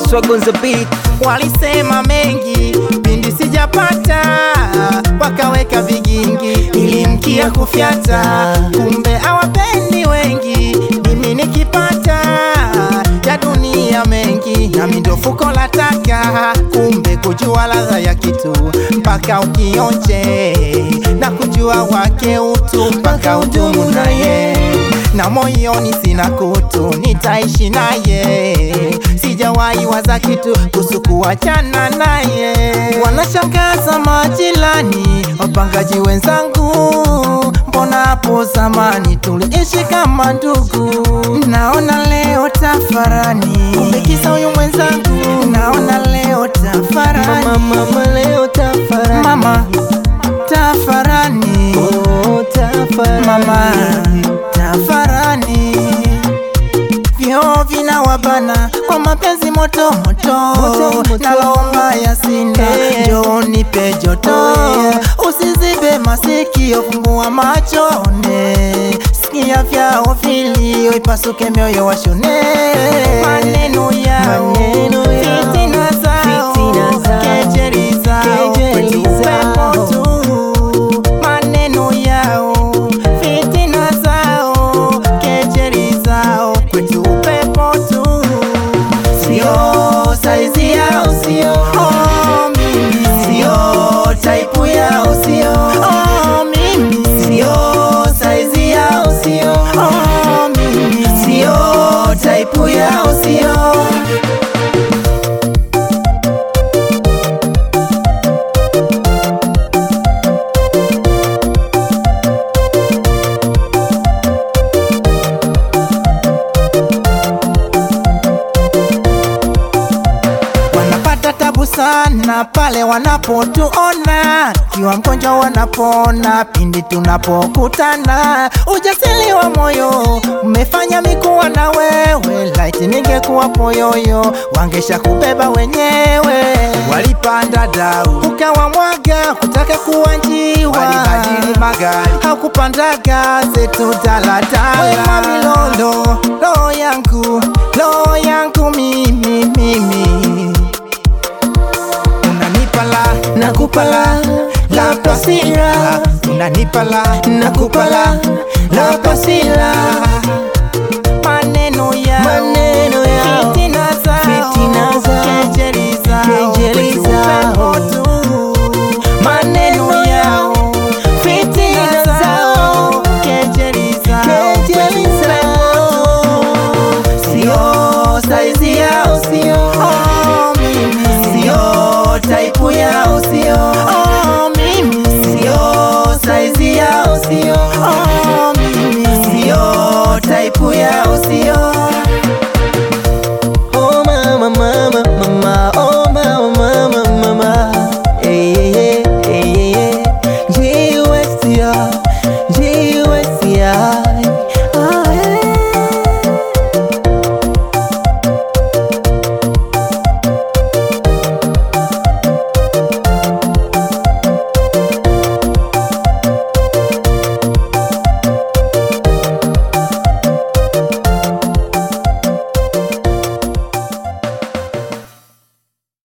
Swag on the beat. Walisema mengi pindi sijapata, wakaweka vigingi nilimkia kufyata, kumbe hawapendi wengi, mimi nikipata ya dunia mengi, nami ndo fuko la taka, kumbe kujua ladha ya kitu mpaka ukionje na kujua wake utu mpaka udumu naye na moyoni sina kutu, nitaishi naye, sijawahi waza kitu kuhusu kuachana naye. Wanashangaza majirani, wapangaji wenzangu, mbona hapo zamani tuliishi kama ndugu? Naona leo tafarani, kumbe kisa huyu mwenzangu, naona leo tafarani, Mama, mama leo tafarani. mama tafarani, Oh, tafarani. mama tafarani vyoo vinawabana kwa mapenzi moto moto, Moto, moto. nalomba yasina Hey. njoo nipe joto, usizibe masikio, fungua macho one, sikia vyao vilio, ipasuke mioyo washone maneno yao, Maneno yao, fitina zao, fitina zao, kejeli zao, kejeli kwetu zao. upepo tu maneno yao, fitina zao, kejeli zao, kwetu upepo tu, sio saizi yao, sio oh, mimi sio taipu yao, sio oh, mimi sio saizi yao, sio oh, mimi sio taipu yao, sio wanapata tabu sana pale wanapotuona, kiwa mgonjwa wanapona pindi tunapokutana. Ujasiri wa moyo umefanya mikuwa na wewe, laiti ningekuwa poyoyo wangesha kubeba wenyewe. Walipanda dau ukawa mwaga kutaka kuwa njiwa, walibadili magari hakupandaga zetu daladala. Wema milolo roho yangu roho yangu mimi mimi unanipa la nakupa la la pasira unanipa la nakupa la la pasira maneno yao Maneno yao, fitina zao fitina zao, kejeli zao kejeli kwetu zao. upepo tu maneno yao fitina zao kejeli zao Kejeli kwetu upepo tu sio saizi yao, sio oh, mimi sio taipu yao, sio oh, mimi sio saizi yao, sio oh, mimi sio taipu yao,